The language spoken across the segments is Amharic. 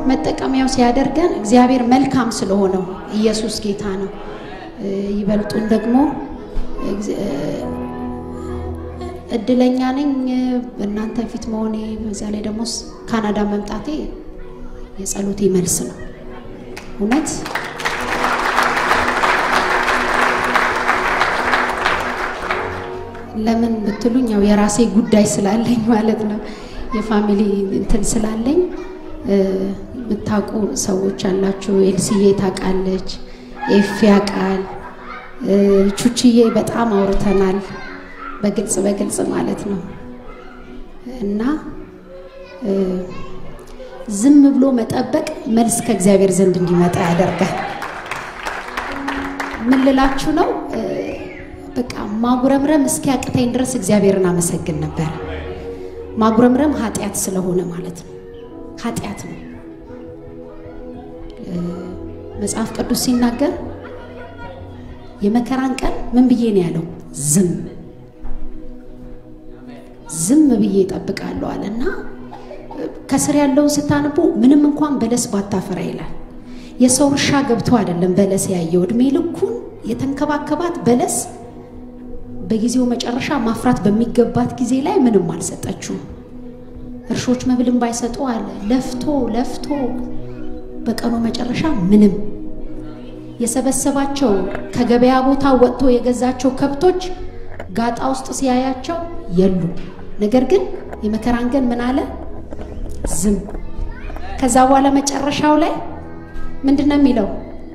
መጠቀሚያው ሲያደርገን እግዚአብሔር መልካም ስለሆነው ኢየሱስ ጌታ ነው። ይበልጡን ደግሞ እድለኛ ነኝ በእናንተ ፊት መሆኔ፣ በዛ ላይ ደግሞ ካናዳ መምጣቴ የጸሎቴ መልስ ነው። እውነት ለምን ብትሉኝ ያው የራሴ ጉዳይ ስላለኝ ማለት ነው። የፋሚሊ እንትን ስላለኝ የምታውቁ ሰዎች አላችሁ። ኤልሲዬ ታውቃለች፣ ኤፍ ያውቃል፣ ቹችዬ በጣም አውርተናል፣ በግልጽ በግልጽ ማለት ነው። እና ዝም ብሎ መጠበቅ መልስ ከእግዚአብሔር ዘንድ እንዲመጣ ያደርጋል። ምን ልላችሁ ነው? በቃ ማጉረምረም እስኪያቅተኝ ድረስ እግዚአብሔርን አመሰግን ነበር። ማጉረምረም ኃጢአት ስለሆነ ማለት ነው። ኃጢአት ነው። መጽሐፍ ቅዱስ ሲናገር የመከራን ቀን ምን ብዬ ነው ያለው? ዝም ዝም ብዬ እጠብቃለሁ አለ እና ከስር ያለውን ስታነቡ ምንም እንኳን በለስ ባታፈራ ይላል። የሰው እርሻ ገብቶ አይደለም በለስ ያየው እድሜ ልኩን የተንከባከባት በለስ በጊዜው መጨረሻ ማፍራት በሚገባት ጊዜ ላይ ምንም አልሰጠችውም። እርሾች መብልን ባይሰጡ አለ ለፍቶ ለፍቶ በቀኑ መጨረሻ ምንም የሰበሰባቸው ከገበያ ቦታ ወጥቶ የገዛቸው ከብቶች ጋጣ ውስጥ ሲያያቸው የሉ። ነገር ግን የመከራን ቀን ምን አለ ዝም። ከዛ በኋላ መጨረሻው ላይ ምንድን ነው የሚለው?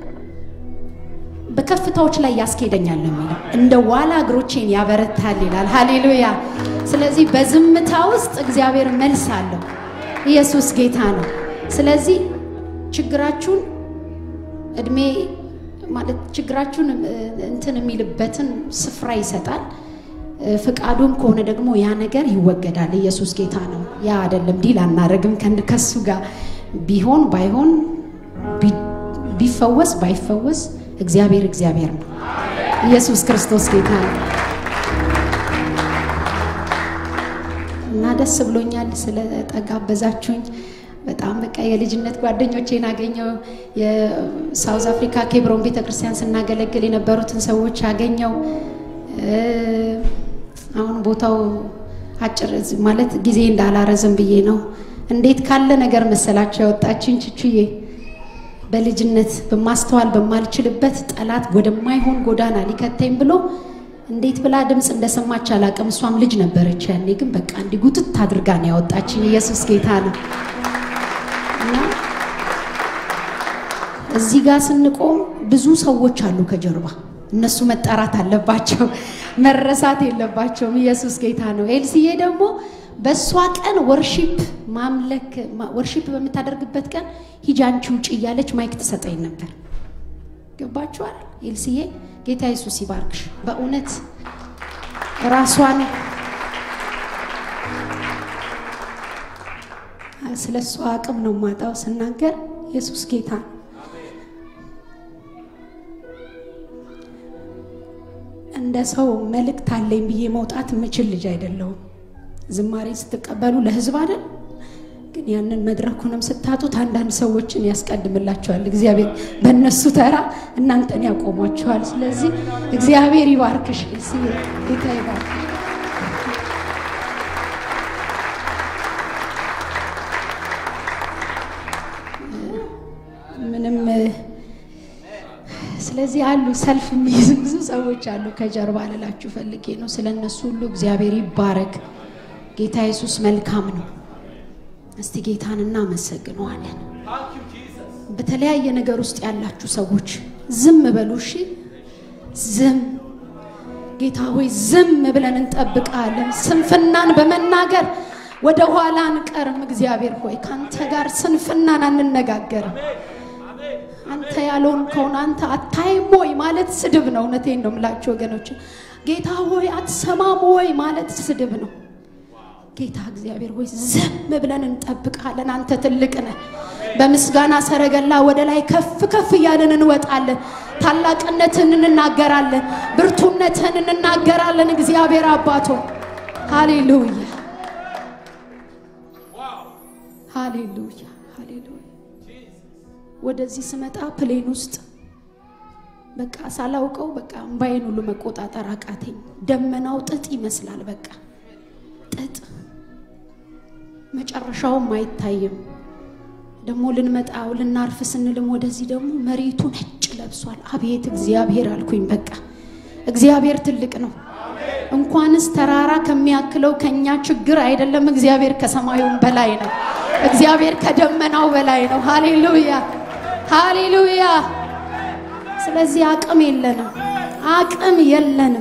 በከፍታዎች ላይ ያስኬደኛል ነው የሚለው። እንደ ዋላ እግሮቼን ያበረታል ይላል። ሃሌሉያ። ስለዚህ በዝምታ ውስጥ እግዚአብሔር መልስ አለው። ኢየሱስ ጌታ ነው። ስለዚህ ችግራችሁን እድሜ ማለት ችግራችሁን እንትን የሚልበትን ስፍራ ይሰጣል። ፍቃዱም ከሆነ ደግሞ ያ ነገር ይወገዳል። ኢየሱስ ጌታ ነው። ያ አይደለም ዲል አናደርግም ከሱ ጋር ቢሆን ባይሆን ቢፈወስ ባይፈወስ እግዚአብሔር እግዚአብሔር ነው። ኢየሱስ ክርስቶስ ጌታ ነው እና ደስ ብሎኛል ስለጠጋበዛችሁኝ። በጣም በቃ የልጅነት ጓደኞቼን አገኘው። የሳውዝ አፍሪካ ኬብሮን ቤተክርስቲያን ስናገለግል የነበሩትን ሰዎች አገኘው። አሁን ቦታው አጭር ማለት ጊዜ እንዳላረዝም ብዬ ነው። እንዴት ካለ ነገር መሰላቸው ያወጣችኝ ችቹዬ በልጅነት በማስተዋል በማልችልበት ጠላት ወደማይሆን ጎዳና ሊከተኝ ብሎ እንዴት ብላ ድምፅ እንደሰማች አላቅም። እሷም ልጅ ነበረች ያኔ። ግን በቃ እንዲህ ጉትት አድርጋ ነው ያወጣችኝ። ኢየሱስ ጌታ ነው እና እዚህ ጋር ስንቆም ብዙ ሰዎች አሉ ከጀርባ። እነሱ መጠራት አለባቸው፣ መረሳት የለባቸውም። ኢየሱስ ጌታ ነው። ኤልስዬ ደግሞ በእሷ ቀን ወርሺፕ ማምለክ ወርሺፕ በምታደርግበት ቀን ሂጂ አንቺ ውጭ እያለች ማይክ ትሰጠኝ ነበር። ገባችኋል? ኤልስዬ ጌታ ኢየሱስ ይባርክሽ። በእውነት ራሷን ስለ እሷ አቅም ነው ማጣው ስናገር ኢየሱስ ጌታ እንደ ሰው መልእክት አለኝ ብዬ መውጣት የምችል ልጅ አይደለሁም። ዝማሬ ስትቀበሉ ለህዝብ አይደል? ግን ያንን መድረኩንም ስታጡት አንዳንድ ሰዎችን ያስቀድምላቸዋል እግዚአብሔር። በእነሱ ተራ እናንተን ያቆሟቸዋል። ስለዚህ እግዚአብሔር ይባርክሽ፣ ጌታ ይባርክሽ። ምንም ስለዚህ አሉ ሰልፍ የሚይዙ ብዙ ሰዎች አሉ ከጀርባ ልላችሁ ፈልጌ ነው። ስለ እነሱ ሁሉ እግዚአብሔር ይባረክ። ጌታ ኢየሱስ መልካም ነው። እስቲ ጌታን እናመሰግነዋለን። በተለያየ ነገር ውስጥ ያላችሁ ሰዎች ዝም በሉ እሺ። ዝም ጌታ ሆይ ዝም ብለን እንጠብቃለን። ስንፍናን በመናገር ወደ ኋላ አንቀርም። እግዚአብሔር ሆይ ከአንተ ጋር ስንፍናን አንነጋገርም። አንተ ያለውን ከሆነ አንተ አታይም ወይ ማለት ስድብ ነው። እውነቴን ነው የምላችሁ ወገኖች። ጌታ ሆይ አትሰማም ወይ ማለት ስድብ ነው። ጌታ እግዚአብሔር ሆይ ዝም ብለን እንጠብቃለን። አንተ ትልቅ ነህ። በምስጋና ሰረገላ ወደ ላይ ከፍ ከፍ እያለን እንወጣለን። ታላቅነትን እንናገራለን። ብርቱነትን እንናገራለን። እግዚአብሔር አባቶ ሃሌሉያ፣ ሃሌሉያ፣ ሃሌሉያ። ወደዚህ ስመጣ ፕሌን ውስጥ በቃ ሳላውቀው በቃ እምባዬን ሁሉ መቆጣጠር አቃተኝ። ደመናው ጥጥ ይመስላል። በቃ ጥጥ መጨረሻውም አይታይም። ደግሞ ልንመጣው ልናርፍ ስንልም ወደዚህ ደግሞ መሬቱ ነጭ ለብሷል። አቤት እግዚአብሔር አልኩኝ። በቃ እግዚአብሔር ትልቅ ነው። እንኳንስ ተራራ ከሚያክለው ከኛ ችግር አይደለም። እግዚአብሔር ከሰማዩም በላይ ነው። እግዚአብሔር ከደመናው በላይ ነው። ሃሌሉያ ሃሌሉያ። ስለዚህ አቅም የለንም፣ አቅም የለንም።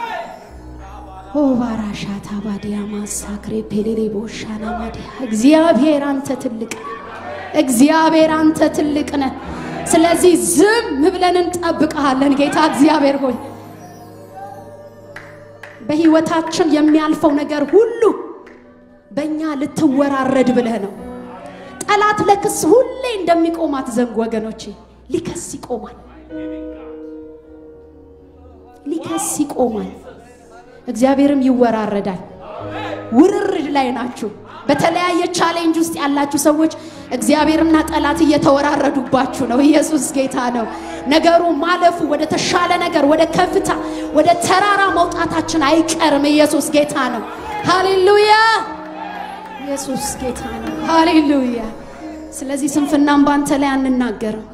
ኦ ባራሻታ ባዲያ ማሳክሬ ፔሌሌ ቦሻና ማዲያ እግዚአብሔር አንተ ትልቅ ነህ። እግዚአብሔር አንተ ትልቅ ነህ። ስለዚህ ዝም ብለን እንጠብቀሃለን ጌታ እግዚአብሔር ሆይ በህይወታችን የሚያልፈው ነገር ሁሉ በእኛ ልትወራረድ ብለህ ነው። ጠላት ለክስ ሁሌ እንደሚቆም አትዘንጉ ወገኖቼ። ሊከስ ይቆማል፣ ሊከስ ይቆማል። እግዚአብሔርም ይወራረዳል። ውርርድ ላይ ናችሁ። በተለያየ ቻሌንጅ ውስጥ ያላችሁ ሰዎች እግዚአብሔርና ጠላት እየተወራረዱባችሁ ነው። ኢየሱስ ጌታ ነው። ነገሩ ማለፉ ወደ ተሻለ ነገር፣ ወደ ከፍታ፣ ወደ ተራራ መውጣታችን አይቀርም። ኢየሱስ ጌታ ነው። ሃሌሉያ! ኢየሱስ ጌታ ነው። ሃሌሉያ! ስለዚህ ስንፍናም ባንተ ላይ አንናገርም።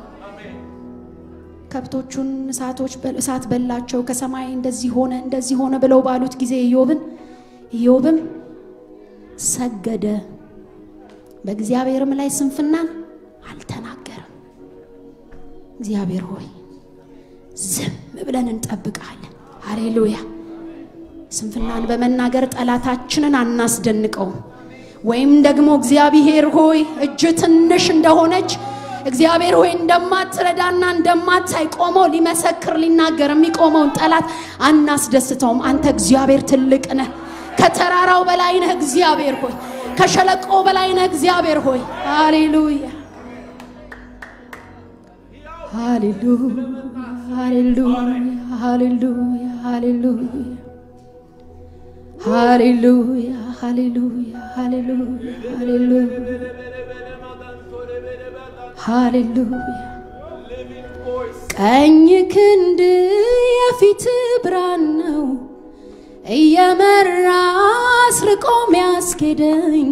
ከብቶቹን እሳቶች እሳት በላቸው፣ ከሰማይ እንደዚህ ሆነ እንደዚህ ሆነ ብለው ባሉት ጊዜ ኢዮብን ኢዮብም ሰገደ፣ በእግዚአብሔርም ላይ ስንፍናን አልተናገረም። እግዚአብሔር ሆይ ዝም ብለን እንጠብቃለን። ሃሌሉያ! ስንፍናን በመናገር ጠላታችንን አናስደንቀውም። ወይም ደግሞ እግዚአብሔር ሆይ እጅ ትንሽ እንደሆነች እግዚአብሔር ሆይ እንደማትረዳና እንደማታይ ቆሞ ሊመሰክር ሊናገር የሚቆመውን ጠላት አናስደስተውም። አንተ እግዚአብሔር ትልቅ ነህ። ከተራራው በላይ ነህ እግዚአብሔር ሆይ፣ ከሸለቆ በላይ ነህ እግዚአብሔር ሆይ። ሃሌሉያ ሃሌሉያ ሃሌሉያ ሃሌሉያ ሃሌሉያ ሃሌሉያ ሃሌሉያ ሃሌሉያ ሃሌሉያ ሃሌሉያ ቀኝ ክንድ የፊት ብርሃን ነው እየመራ አስርቆ ሚያስኬደኝ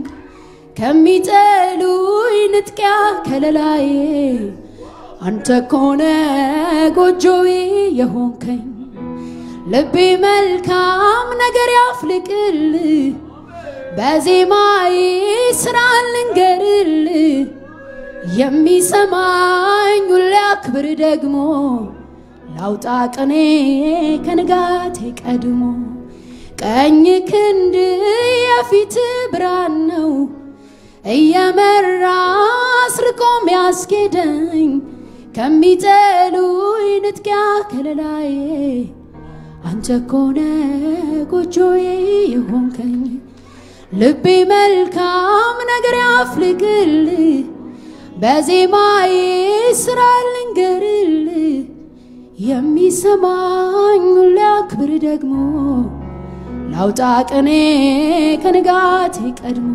ከሚጠሉኝ ንጥቂያ ከለላዬ አንተ ኮነ ጎጆዬ የሆንከኝ ልቤ መልካም ነገር ያፍልቅል በዜማዬ ስራ ልንገርል የሚሰማኝ ሁሌ አክብር ደግሞ ላውጣ ቅኔ ከንጋቴ ቀድሞ ቀኝ ክንድ የፊት ብርሃን ነው እየመራ አስርቆ ሚያስኬደኝ ከሚጠሉኝ ንጥቂያ ከለላዬ አንተ ኮነ ጎጆዬ የሆንከኝ ልቤ መልካም ነገር ያፍልቅል በዜማዬ ስራ ልንገርል የሚሰማኝ ሁሌ አክብር ደግሞ ላውጣ ቅኔ ከንጋቴ ቀድሞ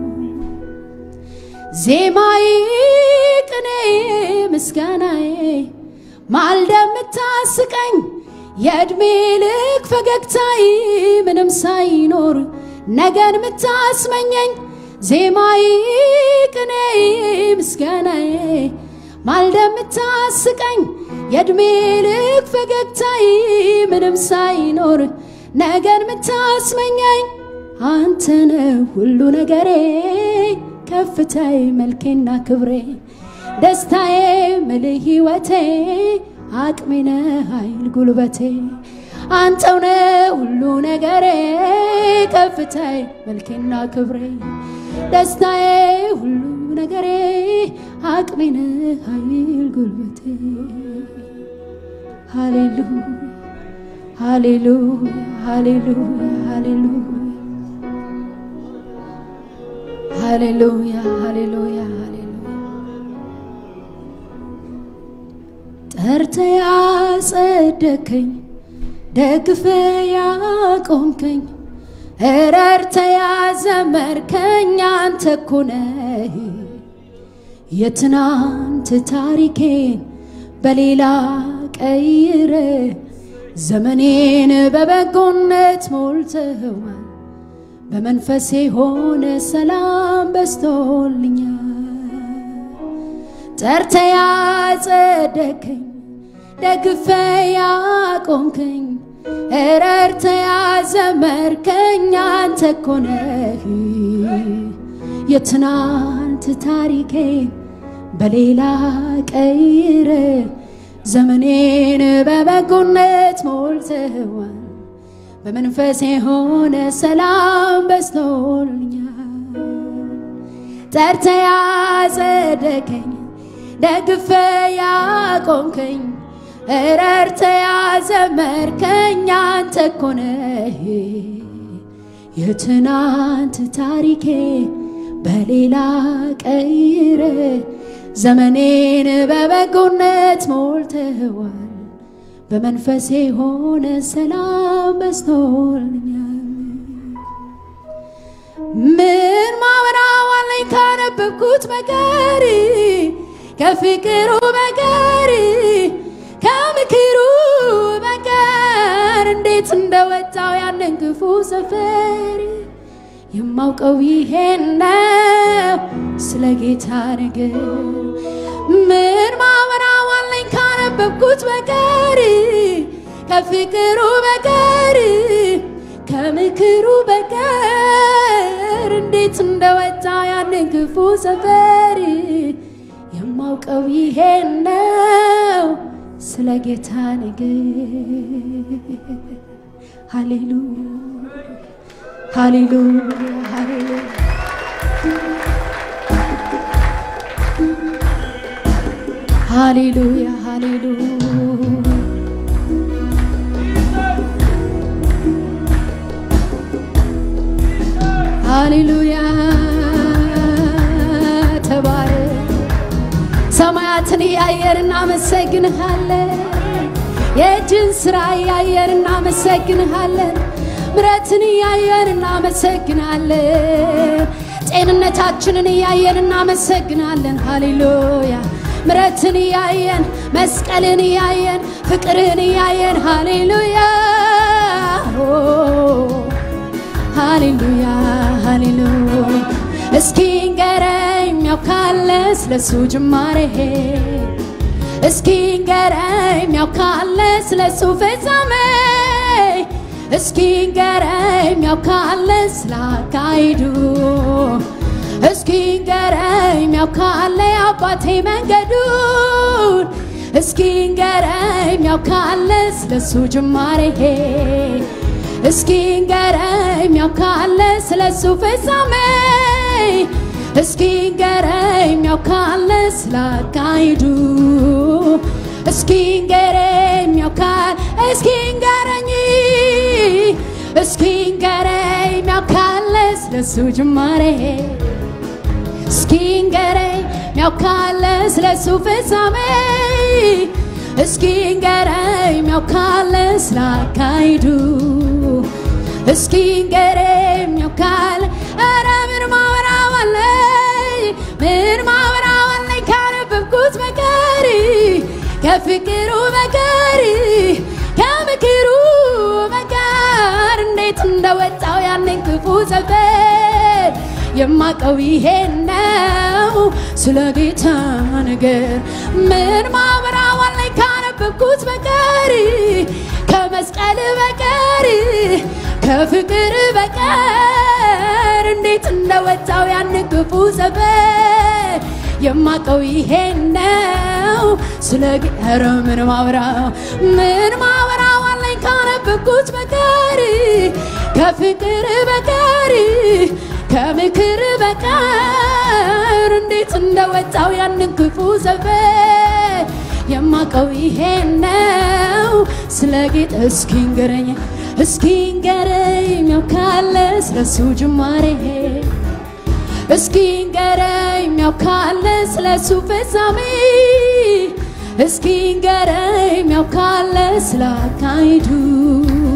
ዜማዬ ቅኔ ምስጋናዬ ማልደ የምታስቀኝ የዕድሜ ልክ ፈገግታዬ ምንም ሳይኖር ነገን የምታስመኘኝ ዜማዬ ቅኔ ምስጋናዬ ማልደ የምታስቀኝ የዕድሜ ልክ ፈገግታዬ ምንም ሳይኖር ነገን የምታስመኘኝ አንተነ ሁሉ ነገሬ ከፍታዬ መልኬና ክብሬ ደስታዬ ምልህ ሕይወቴ አቅሜነ ኃይል ጉልበቴ አንተውነ ሁሉ ነገሬ ከፍታዬ መልኬና ክብሬ ደስታዬ ሁሉ ነገሬ አቅሜነ ኃይል ጉልበቴ ሃሌሉያ ሃሌሉያ ሃሌሉያ ሃሌሉያ ሃሌሉያ ሃሌሉያ ሃሌሉያ ጠርተ ያጸደከኝ ደግፈ ያቆምከኝ ረድተ ያዘመርከኝ አንተ እኮ ነህ የትናንት ታሪኬን በሌላ ቀይረ ዘመኔን በበጎነት ሞልተዋል። በመንፈሴ ሆነ ሰላም በስቶልኛል። ጠርተ ያጸደከኝ ደግፈ ያቆምከኝ እረርተ ያዘመርከኝ አንተ እኮ ነህ። የትናንት ታሪኬን በሌላ ቀይረ ዘመኔን በበጎነት ሞልተዋል። በመንፈሴ የሆነ ሰላም በስቶልኛል። ጠርተ ያጸደከኝ ደግፈ ያቆምከኝ እረርተ ያዘመርከኝ አንተ እኮ ነህ። የትናንት ታሪኬ በሌላ ቀይረ ዘመኔን በበጎነት ሞልተዋል። በመንፈሴ የሆነ ሰላም በስቶልኛል። ምን ማወራው አለኝ ካነበብኩት በቀር ከፍቅሩ በቀር ከምክሩ በቀር እንዴት እንደወጣው ያንን ክፉ ሰፈር የማውቀው ይሄን ነው ስለ ጌታ ነገር ምን ማወራው አለኝ ካነበብኩት በቀር ከፍቅሩ በቀር ከምክሩ በቀር እንዴት እንደወጣ ያንን ክፉ ሰፈር የማውቀው ይሄን ነው ስለ ጌታ ነገር ሃሌሉያ ሃሌሉያ ሃሌሉያ ሃሌሉያ ሃሌሉያ ሃሌሉያ ተባረክ። ሰማያትን እያየር እናመሰግንሃለን። የእጅን ሥራ እያየር እናመሰግንሃለን። ምረትን እያየን እናመሰግናለን። ጤንነታችንን እያየን እናመሰግናለን። ሃሌሉያ ምረትን እያየን መስቀልን እያየን ፍቅርን እያየን ሃሌሉያ ሃሌሉያ ሃሌሉያ እስኪ ንገረኝ ያውካለ ስለሱ ጅማሬ እስኪ ንገረኝ ያውካለ ስለሱ ፍጻሜ እስኪ ንገረኝ ያውካለ ስላካሂዱ እስኪ ንገረኝ ያውካለ አባቴ መንገዱን እስኪ ንገረኝ ያውካለ ስለሱ ጅማሬ እስኪ ንገረኝ ያውካለ ስለሱ ፍጻሜ እስኪ ንገረኝ ያውካለ ስላካሂዱ እስኪ ንገረኝ ያውካል እስኪ ንገረኝ እስኪ ንገረኝ ያውካለ ስለሱ ጅማሬ እስኪ ንገረኝ ያውካለ ስለሱ ፍጻሜ እስኪ ንገረኝ ያውካለ ስላካሂዱ እስኪ ንገረኝ ያውካለ ኧረ ምን ማወራዋለኝ ምን ማወራዋለኝ ካነበብኩት በቀር ከፍቅሩ በቀር ከምክሩ በቀር እንዴት እንደወጣው ያንን ክፉ ሰፈር የማቀው ይሄን ነው ስለ ጌታ ነገር ምን ማወራዋለኝ ካነበብኩት በቀር ከመስቀል በቀር ከፍቅር በቀር እንዴት እንደወጣው ያንን ክፉ ሰፈር የማቀው ይሄን ነው ስለ ኧረ ምን ማወራው ምን ማወራዋለኝ ካነበብኩት በቀር ከፍቅር በቀር ከምክር በቀር እንዴት እንደወጣው ያንን ክፉ ሰፈር የማቀው ይሄን ነው ስለ ጌታ እስኪ ንገረኝ እስኪ ንገረኝ ያውካለ ስለሱ ጅማሬ እስኪ ንገረኝ ያውካለ ስለሱ ፍጻሜ እስኪ ንገረኝ ያውካለ ስላካሂዱ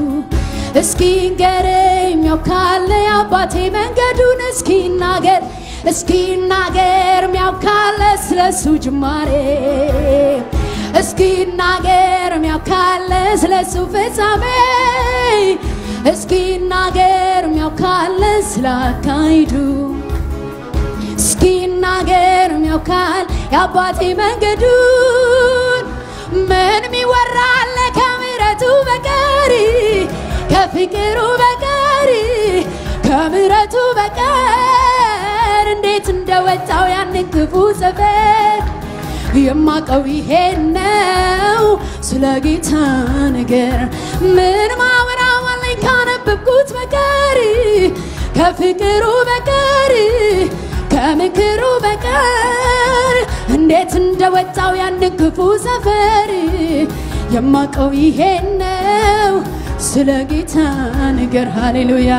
እስኪ ንገረኝ ያውካለ የአባቴ መንገዱን እስኪ ናገር እስኪ ናገር ሚያውካለ ስለሱ ጅማሬ እስኪ ናገር ሚያውካለ ስለሱ ፍጻሜ እስኪ ናገር ሚያውካለ ስላካሂዱ እስኪ ናገር ሚያውካል የአባቴ መንገዱን ምን ሚወራለ ከምሕረቱ በቀር ከፍቅሩ በቀር ከምሕረቱ በቀር እንዴት እንደወጣው ያንን ክፉ ሰፈር የማቀው ይሄን ነው ስለ ጌታ ነገር ምን ማወራዋለኝ ካነበብኩት በቀር ከፍቅሩ በቀር ከምክሩ በቀር እንዴት እንደወጣው ያንን ክፉ ሰፈር የማቀው ይሄን ነው ስለ ጌታ ነገር ሃሌሉያ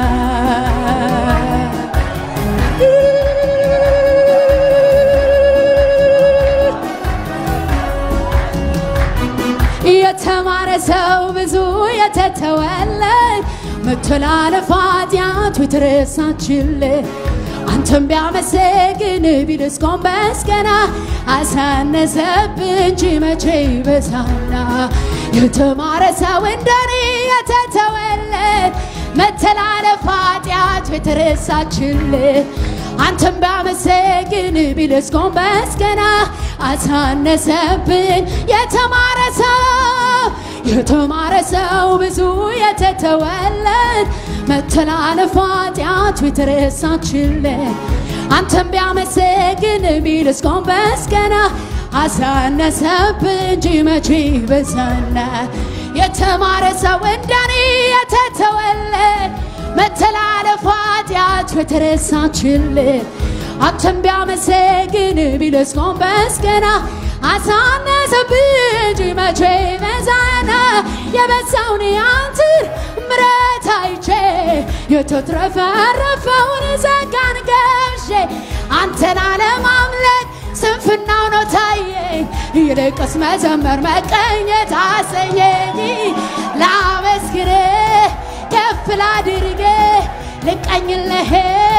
የተማረ ሰው ብዙ የተተወለት መተላለፍ ኃጢአቱ የተረሳችለት አንተም ቢያመሰግን ቢልስ ጎንበስ ቀና አሳነሰብህ እንጂ መቼ ይበዛና የተማረ ሰው እንደኔ የተተወለት መተላለፍ ኃጢአቱ የተረሳችለት አንተም ቢያመሰግን ቢልስ ጎንበስ ቀና አሳነሰብን የተማረ ሰው የተማረ ሰው ብዙ የተተወለት መተላለፍ ኃጢአቱ የተረሳችለት አንተም ቢያመሰግን ቢልስ ጎንበስ ቀና አሳነሰብን እንጂ መቼ በዛና የተማረ ሰው እንደኔ የተተወለት መተላለፍ ኃጢአቱ የተረሳችለት አንተም ቢያመሰግን ቢልስ ጎንበስ ቀና አሳነሰብህ እንጂ መቼ በዛና የበዛውን ያንትን ምረት አይቼ የተትረፈረፈውን ጸጋን ገብሼ አንተን አለማምለክ ስንፍናው ነው ታየኝ ይልቅስ መዘመር መቀኘት አሰኘኝ ላመስግን ከፍ ላድርግ ልቀኝልህ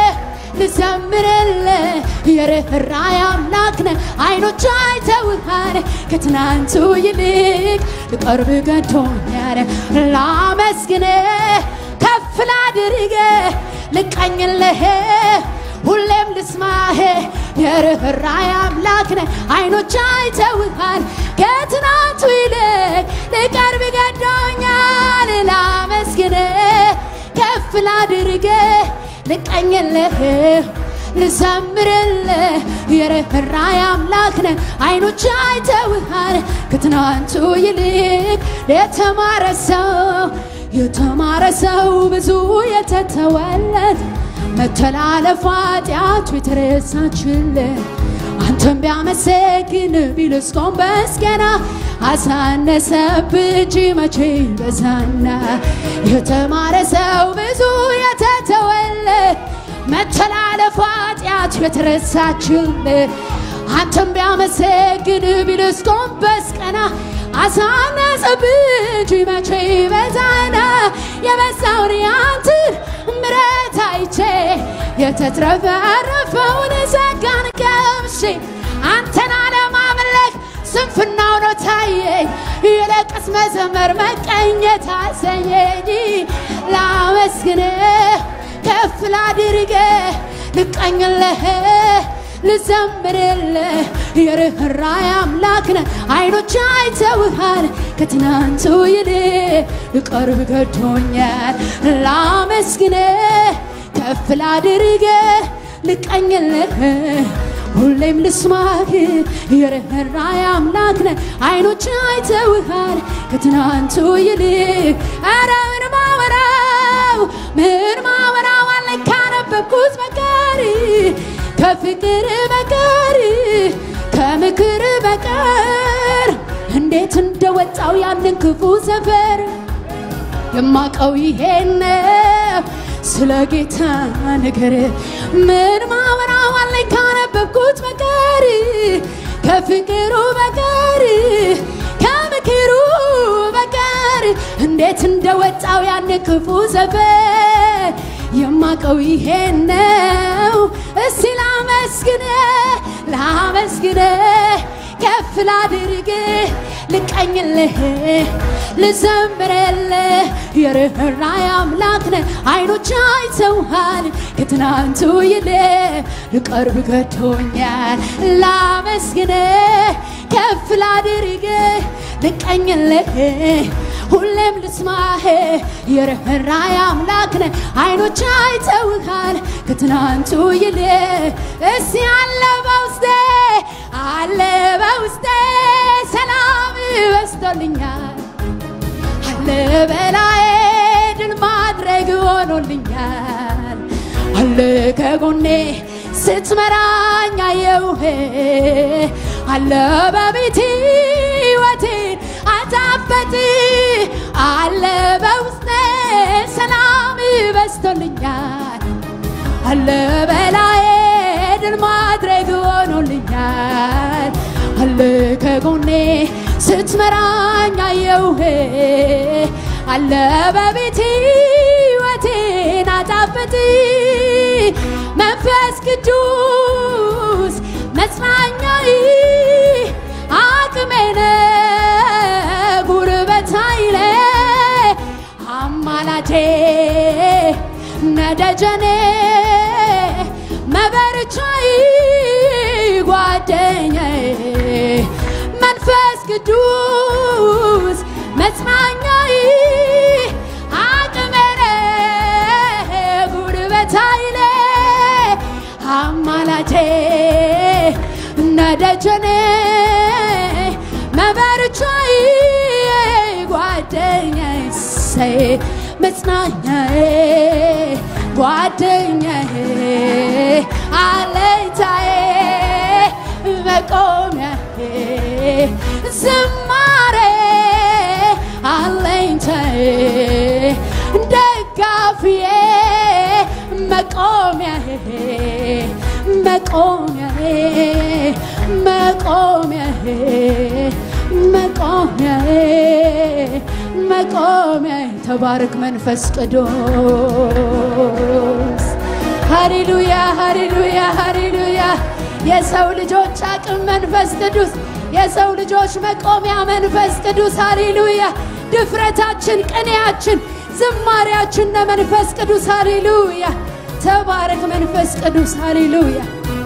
ልዘምርልህ የርኅራኄ አምላክ ነህ አይኖች አይተውሃል ከትናንቱ ይልቅ ልቀርብ ገዶኛል ላመስግን ከፍ ላድርግ ልቀኝልህ ሁሌም ልስማህ የርኅራኄ አምላክ ነህ አይኖች አይተውሃል ከትናንቱ ይልቅ ልቀርብ ገዶኛል ላመስግን ከፍ ላድርግ ልቀኝልህ ልዘምርልህ የርኅራኄ አምላክ ነህ አይኖች አይተውሃል ከትናንቱ ይልቅ የተማረ ሰው የተማረ ሰው ብዙ የተተወለት መተላለፍ ኃጢአቱ የተረሳችለት አንተም ቢያመሰግን ቢልስ ጎንበስ ቀና አሳነሰብህ እንጂ መቼ በዛና የተማረ ሰው ብዙ የተተወለት መተላለፍ ኃጢአቱ የተረሳችለት አንተም ቢያመሰግን ቢልስ ጎንበስ ቀና አሳነሰብህ እንጂ መቼ በዛና የበዛውን ያንትን ምረት አይቼ የተትረፈረፈውን ጸጋን ቀምሼ አንተን አለማምለክ ስንፍናው ነው ታየኝ ይልቅስ መዘመር መቀኘት አሰኘኝ ላመስግን ከፍ ላድርግ ልቀኝልህ ልዘምርልህ የርኅራኄ አምላክ ነህ አይኖች አይተውሃል ከትናንቱ ይልቅ ልቀርብ ገዶኛል ላመስግን ከፍ ላድርግ ልቀኝልህ ሁሌም ልስማህ የርኅራኄ አምላክ ነህ አይኖች አይተውሃል ከትናንቱ ይልቅ ኧረ ምን ማወራው ምን ማወራው አለ ካነበብኩት በቀር ከፍቅር በቀር ከምክር በቀር እንዴት እንደወጣው ያንን ክፉ ሰፈር የማቀው ይሄን ነው ስለ ጌታ ነገር ምን ማወራው አለኝ ካነበብኩት በቀር ከፍቅሩ በቀር ከምክሩ በቀር እንዴት እንደወጣው ያን ክፉ ሰፈር የማቀው ይሄን ነው። እስቲ ላመስግን ላመስግን ከፍ ላድርግ ልቀኝልህ ልዘምርልህ የርኅራኄ አምላክ ነህ አይኖች አይተውሃል ከትናንቱ ይልቅ ልቀርብ ገዶኛል ላመስግን ከፍ ላድርግ ልቀኝልህ ሁሌም ልስማህ የርኅራኄ አምላክ ነህ አይኖች አይተውሃል ከትናንቱ ይልቅ እስቲ አለ በውስጤ አለ በውስጤ ሰላም በስቶልኛል አለ በላዬ ድል ማድረግ ሆኖልኛል አለ ከጎኔ ስትመራኝ አየውህ አለ በቤቴ ሕይወቴን አጣፈጥ አለ በውስጤ ሰላም በስቶልኛል አለ በላዬ ድል ማድረግ ሆኖልኛል አለ ከጎኔ ስትመራኝ አየውህ አለ በቤቴ ሕይወቴን አጣፍጥ መንፈስ ቅዱስ መጽናኛዬ አቅሜ ነህ ጉልበት ኃይሌ አማላጄ ነደጀኔ መበርቻዬ ጓደኛዬ መንፈስ ቅዱስ መጽናኛዬ አቅሜ ነህ ጉልበት ኃይሌ አማላጄ ነደጀኔ መበርቻዬ ጓደኛዬ ሰይ መጽናኛዬ ጓደኛዬ አለኝታዬ መቆሚያዬ ዝማሬ አለኝታዬ ደጋፊዬ መቆሚያዬ መቆሚያዬ መቆሚያዬ መቆሚያዬ መቆሚያዬ ተባረክ መንፈስ ቅዱስ ሃሌሉያ ሃሌሉያ ሃሌሉያ የሰው ልጆች አቅም መንፈስ ቅዱስ የሰው ልጆች መቆሚያ መንፈስ ቅዱስ ሃሌሉያ ድፍረታችን ቅኔያችን ዝማሪያችን ለመንፈስ ቅዱስ ሃሌሉያ ተባረክ መንፈስ ቅዱስ ሃሌሉያ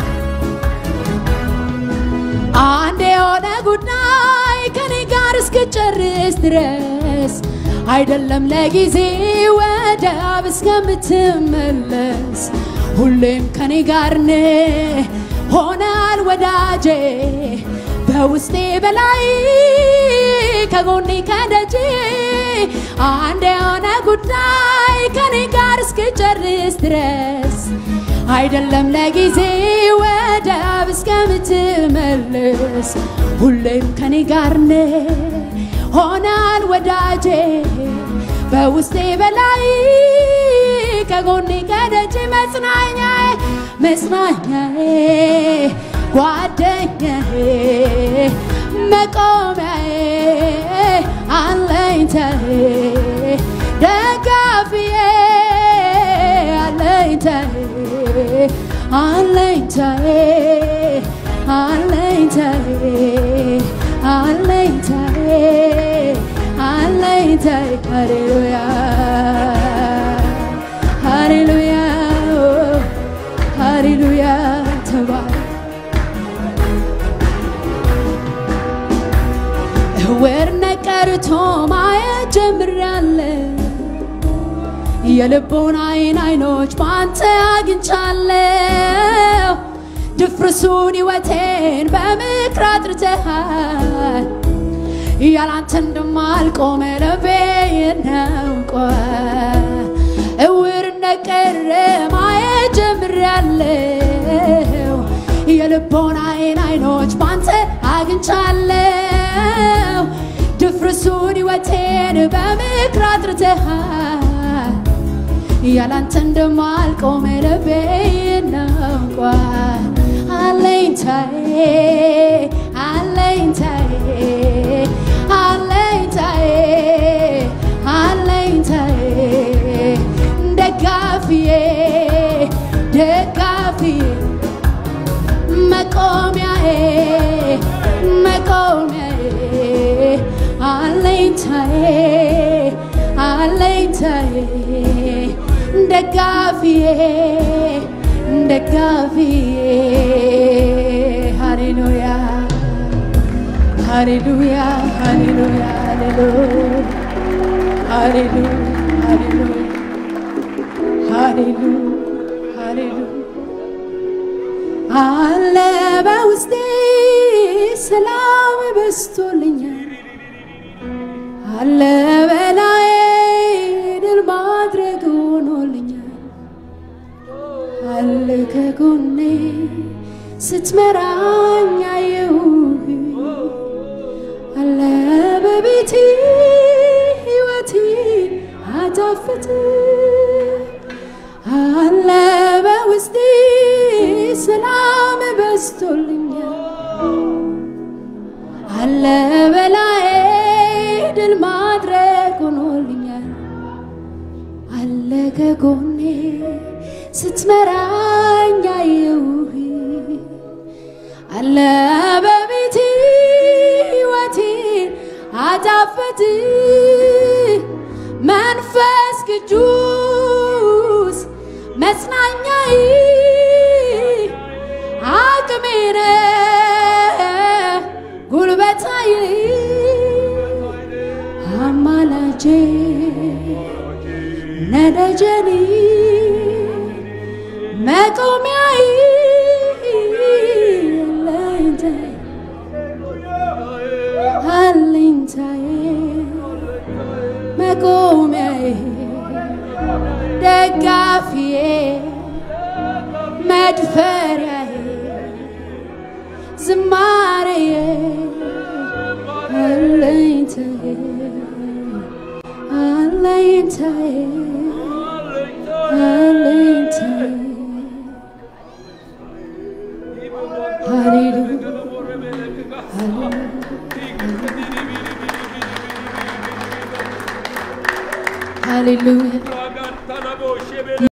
አንድ የሆነ ጉዳይ ከኔ ጋር እስክጨርስ ድረስ አይደለም ለጊዜ ወደ አብ እስከምትመለስ ሁሌም ከኔ ጋር ነህ ሆናል ወዳጄ በውስጤ በላይ ከጎኔ ከደጄ አንድ የሆነ ጉዳይ ከኔ ጋር እስክጨርስ ድረስ አይደለም ለጊዜ ወደ አብ እስከምትመልስ ሁሌም ከኔ ጋር ነህ ሆናል ወዳጄ በውስጤ በላይ ከጎኔ ከደጅ መጽናኛዬ መጽናኛዬ ጓደኛዬ መቆሚያዬ አለኝታዬ ደጋፊዬ አለኝታዬ አለኝታዬ አለኝታዬ አለኝታዬ አለኝታዬ ሃሌሉያ ሃሌሉያ ሃሌሉያ ተባረክ እውርነት ቀርቶ ማየት ጀምሬያለሁ የልቦን አይን አይኖች በአንተ አግኝቻለሁ ድፍርሱን ሕይወቴን በምክር አጥርተሃል ያላንተ እንደማልቆም ልቤ ያውቃል እውርነት ቀረ ማየት ጀምሬያለሁ የልቦን አይን አይኖች በአንተ አግኝቻለሁ ድፍርሱን ሕይወቴን በምክር አጥርተሃል ያላንተ እንደማልቆም ልቤ ያውቃል አለኝታዬ አለኝታዬ አለኝታዬ አለኝታዬ ደጋፊዬ ደጋፊዬ ደጋፊዬ ሃሌሉያ ሃሌሉያ ሃሌሉያ ሃሌሉያ ሃሌሉያ ሃሌሉያ ሃሌሉያ አለ በውስጤ ሰላም በስቶልኛል አለ በላዬ ድል ማድረግ ሆኖልኛል አለ ከጎኔ ስትመራኝ አየሁህ አለ በቤቴ ሕይወቴ አጣፍጥ አለ በውስጤ ሰላም በስቶልኛል አለ በላዬ ድል ማድረግ ሆኖልኛል አለ ከጎኔ ስትመራኝ አየሁህ አለ በቤቴ ሕይወቴን አጣፈጥ መንፈስ ቅዱስ መጽናኛዬ አቅሜ ነህ ጉልበታዬ አማላጄ ነደጀኔ መቆሚያዬ አለኝታዬ አለኝታዬ መቆሚያዬ ደጋፊዬ መድፈሪያዬ ዝማሬዬ አለኝታዬ አለኝታዬ አለኝታዬ ሃሌሉያ ሃሌሉያ